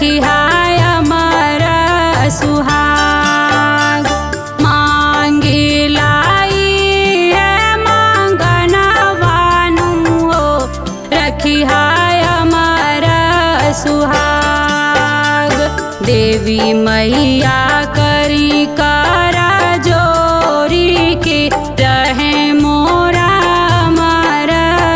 रखी हाय अमर सुहाग मांगी लाई है मांगनवानु हो रखी हाय अमर सुहाग देवी मैया करी कर जोरी के रहे मोरा अमर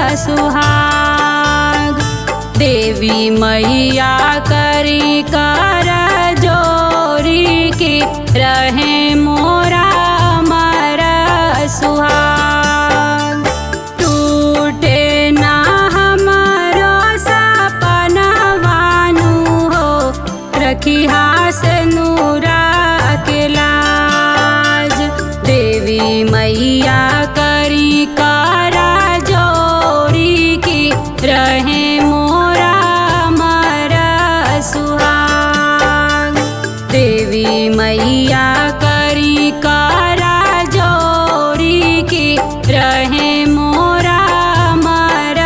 सुहाग देवी मैया करी कर जोरी के रहे मोरा अमर सुहाग टूटे ना हमारो सपनवानु हो रखी हास नूरा के लाज देवी मैया करी कारा जोरी की रहे मोरा अमर सुहाग देवी मैया करी कारा जोरी की रहे मोरा अमर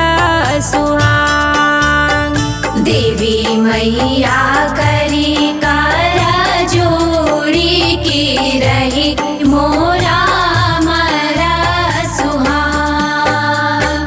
सुहाग देवी मैया करी कारा जोड़ी की रही मोरा मरा सुहाग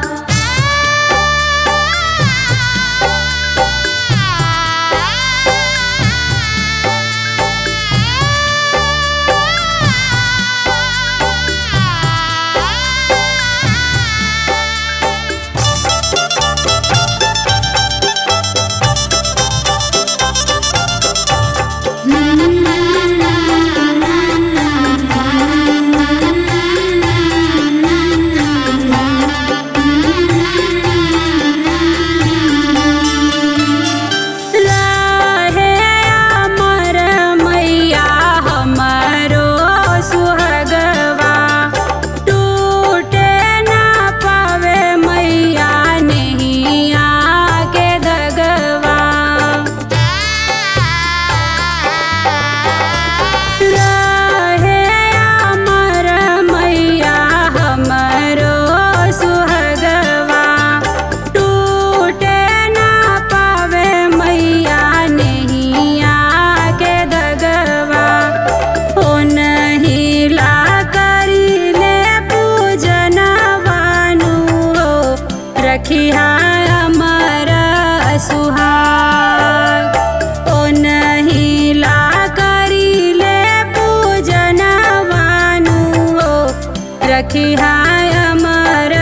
रहे अमर मैया हमारो सुहगवा टूटे ना पावे मैया नहीं आके दगवा रहे अमर मैया हमारो सुहगवा टूटे ना पावे मैया नहीं आके दगवा ओ नहीं ला करी ले पूजन वानु हो रखी हाय अमर सुहाग ओ नहीं ला करी ले पूजन वानु हो रखी हाय अमर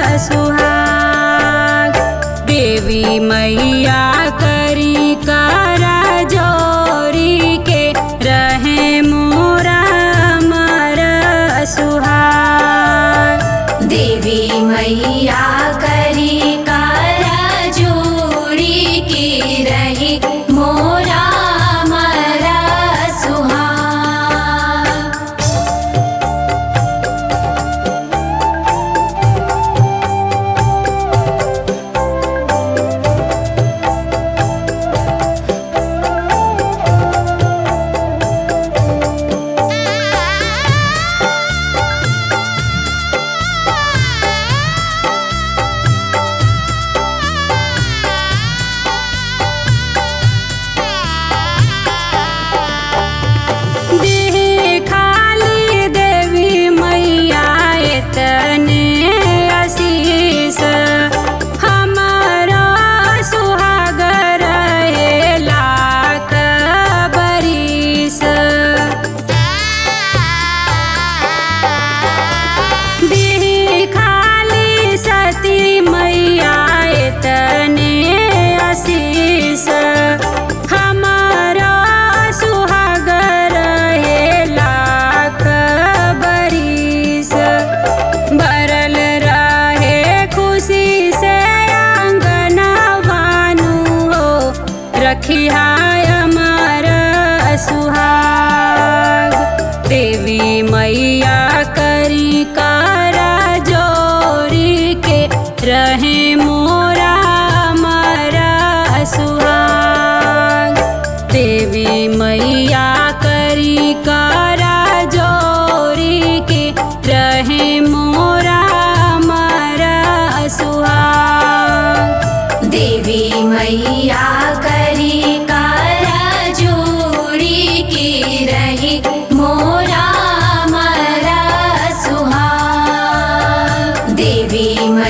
सुहाग देवी मैया करी करा जोरी के रहे मोरा अमर सुहाग देवी मैया करी कारा जोड़ी की रही मोरा मरा सुहाग देह खाली देवी मैया एतने आशीष हमारा सुहागर है लाख बरिस देह खाली सती मैया एतने आशीष हमारा सुहागर है लाख बरिस भरल रहे खुशी से आंगन भानु हो रखी हाय अमर सुहाग देवी मैया करी कारा जोरी के रहे मोरा अमर सुहाग देवी मैया करी कारा जोरी के रहे मोरा अमर सुहाग देवी मैया करी का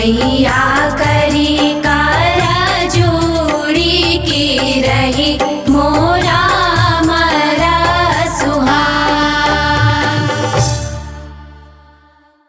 मैया